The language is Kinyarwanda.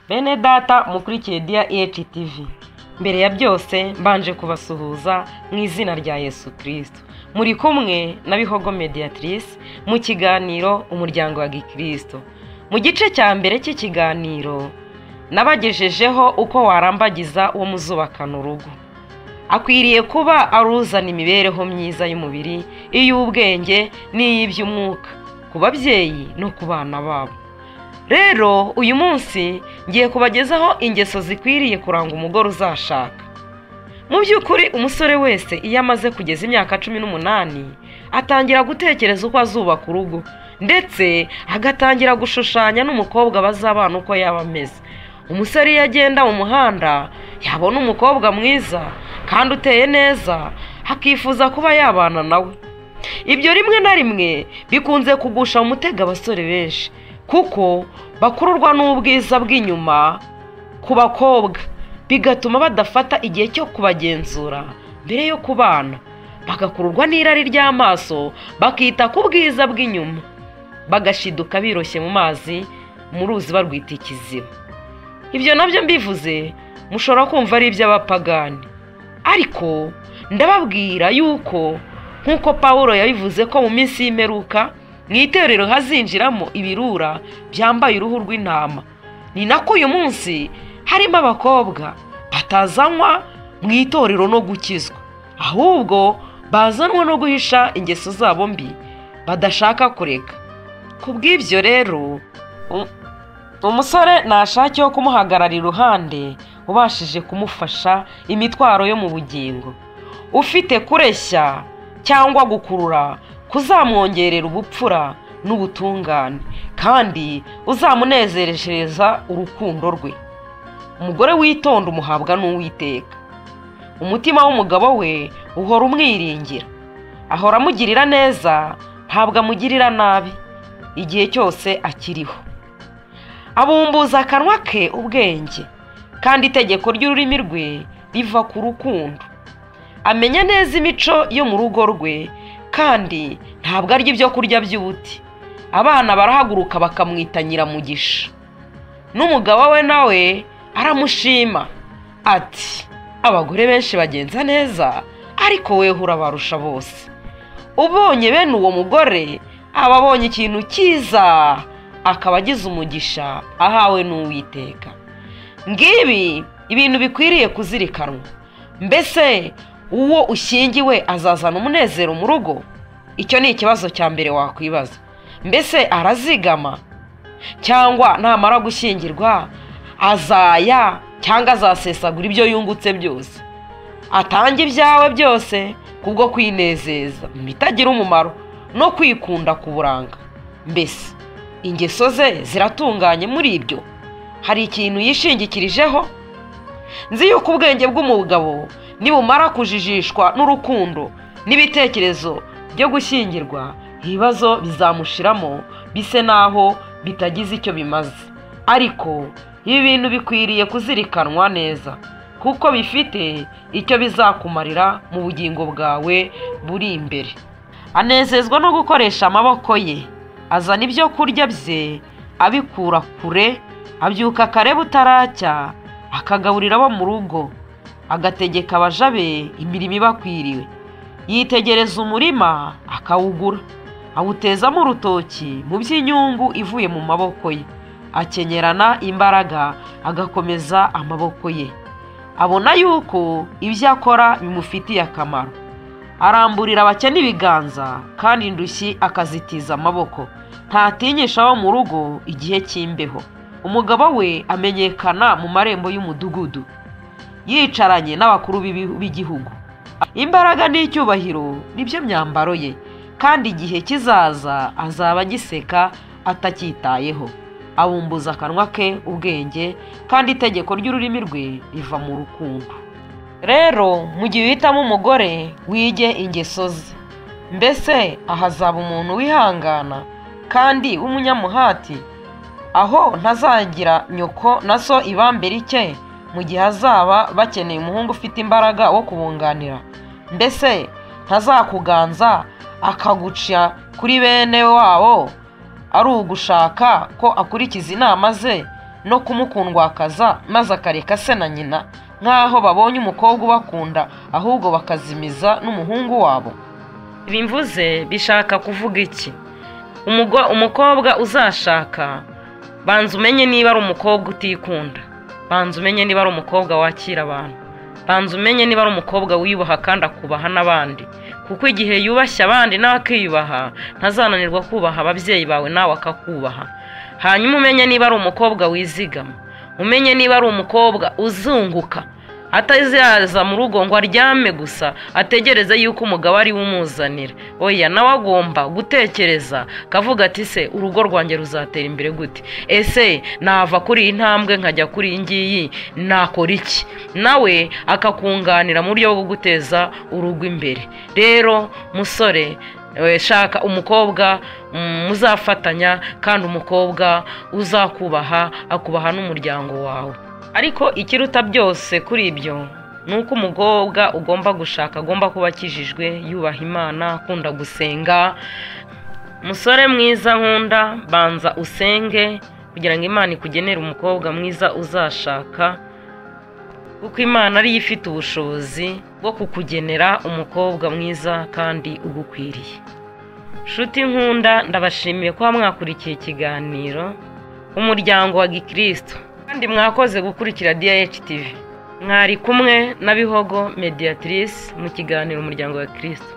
Bene data mukurikiye Dia EHTV mbere ya byose mbanje kubasuhuza mu izina rya Yesu Kristo muri kumwe na Bihogo Mediatrice mu kiganiro umuryango wa Gikristo mu gice cya mbere cy'ikiganiro nabagejejeho uko warambagiza uwo muzubakana urugo akwiriye kuba aruzana imibereho myiza y'umubiri iy'ubwenge n'iy'iby'umwuka ku babyeyi no ku bana babo rero uyu munsi ngiye kubagezaho ingeso zikwiriye kuranga umugore uzashaka mu by'ukuri umusore wese iyo amaze kugeza imyaka cumi n'umunani atangira gutekereza uko azubaka urugo ndetse agatangira gushushanya n'umukobwa bazabana uko yaba ameze umusore iyo agenda mu muhanda yabona umukobwa mwiza kandi uteye neza akifuza kuba yabana nawe ibyo rimwe na rimwe bikunze kugusha mu mutego abasore benshi kuko bakururwa n'ubwiza bw'inyuma ku bakobwa bigatuma badafata igihe cyo kubagenzura mbere yo kubana bagakururwa n'irari ry'amaso bakita ku bwiza bw'inyuma bagashiduka biroshye mu mazi mu ruzi barwita ikiziba ibyo nabyo mbivuze mushobora kumva ari iby'abapagani ariko ndababwira yuko nk'uko paul yabivuze ko mu minsi y'imperuka mu itorero hazinjiramo ibirura byambaye uruhu rw'intama ni nako uyu munsi harimo abakobwa batazanywa mu itorero no gukizwa ahubwo bazanwa no guhisha ingeso zabo mbi badashaka kureka ku bw'ibyo rero umusore ntashake yo kumuhagarara iruhande ubashije kumufasha imitwaro yo mu bugingo ufite kureshya cyangwa gukurura kuzamwongerera ubupfura n'ubutungane kandi uzamunezereshereza urukundo rwe umugore witonda umuhabwa n'uwiteka umutima w'umugabo we uhora umwiringira ahora amugirira neza ntabwo amugirira nabi igihe cyose akiriho abumbuza akanwa ke ubwenge kandi itegeko ry'ururimi rwe riva ku rukundo amenya neza imico yo mu rugo rwe kandi ntabwo arya ibyo kurya by'ubuti abana barahaguruka bakamwita nyiramugisha n'umugabo we nawe aramushima ati abagore benshi bagenza neza ariko weho urabarusha bose ubonye bene uwo mugore aba abonye ikintu cyiza akaba agize umugisha ahawe n'uwiteka ngibi ibintu bikwiriye kuzirikanwa mbese uwo ushyingiwe azazana umunezero mu rugo icyo ni ikibazo cya mbere wakwibaza mbese arazigama cyangwa namara gushyingirwa azaya cyangwa azasesagura ibyo yungutse byose atanga ibyawe byose kubwo kwinezeza bitagira umumaro no kwikunda ku buranga mbese ingeso ze ziratunganye muri ibyo hari ikintu yishingikirijeho nzi yuko ubwenge bw'umugabo nibumara kujijishwa n'urukundo n'ibitekerezo byo gushyingirwa ibibazo bizamushiramo bise naho bitagize icyo bimaze ariko ibi bintu bikwiriye kuzirikanwa neza kuko bifite icyo bizakumarira mu bugingo bwawe buri imbere anezezwa no gukoresha amaboko ye azana ibyo kurya bye abikura kure abyuka kare butaracya akagaburira abo mu rugo agategeka abaja be imirimo ibakwiriwe yitegereza umurima akawugura awutezamo urutoki mu by'inyungu ivuye mu maboko ye akenyerana imbaraga agakomeza amaboko ye abona yuko ibyo akora bimufitiye akamaro aramburira abakene ibiganza kandi indushyi akazitiza amaboko ntatinyisha abo mu rugo igihe cy'imbeho umugabo we amenyekana mu marembo y'umudugudu yicaranye n'abakuru b'igihugu imbaraga n'icyubahiro nibyo myambaro ye kandi igihe kizaza azaba agiseka atacyitayeho abumbuza akanwa ke ubwenge kandi itegeko ry'ururimi rwe riva mu rukundo rero mu gihe uhitamo umugore wige ingeso ze mbese ahazaba umuntu wihangana kandi w'umunyamuhati aho ntazagira nyoko na so ibambe rike mu gihe azaba bakeneye umuhungu ufite imbaraga wo kubunganira mbese ntazakuganza akaguca kuri bene wabo ari ugushaka ko akurikiza inama ze no kumukundwakaza maze akareka se na nyina nk'aho babonye umukobwa ubakunda ahubwo bakazimiza n'umuhungu wabo bimvuze bishaka kuvuga iki umukobwa uzashaka banza umenye niba ari umukobwa utikunda banza umenye niba ari umukobwa wakira abantu banza umenye niba ari umukobwa wiyubaha kandi akubaha n'abandi kuko igihe yubashye abandi nawe akiyubaha ntazananirwa kubaha ababyeyi bawe nawe akakubaha hanyuma umenye niba ari umukobwa wizigama umenye niba ari umukobwa uzunguka atazaza mu rugo ngo aryame gusa ategereze yuko umugabo ari we umuzanira oya nawe agomba gutekereza akavuga ati se urugo rwanjye ruzatera imbere gute ese nava kuri iyi ntambwe nkajya kuri iyi ngiyi nakora iki nawe akakunganira mu buryo bwo guteza urugo imbere rero musore shaka umukobwa muzafatanya kandi umukobwa uzakubaha akubaha n'umuryango wawe ariko ikiruta byose kuri ibyo ni uko umukobwa ugomba gushaka agomba kuba akijijwe yubaha imana akunda gusenga musore mwiza nkunda banza usenge kugira ngo imana ikugenere umukobwa mwiza uzashaka kuko imana ariyo ifite ubushobozi bwo kukugenera umukobwa mwiza kandi ugukwiriye nshuti nkunda ndabashimiye kuba mwakurikiye ikiganiro umuryango wa gikristo kandi mwakoze gukurikira DH TV mwari kumwe na Bihogo mediatrice mu kiganiro umuryango wa Kristo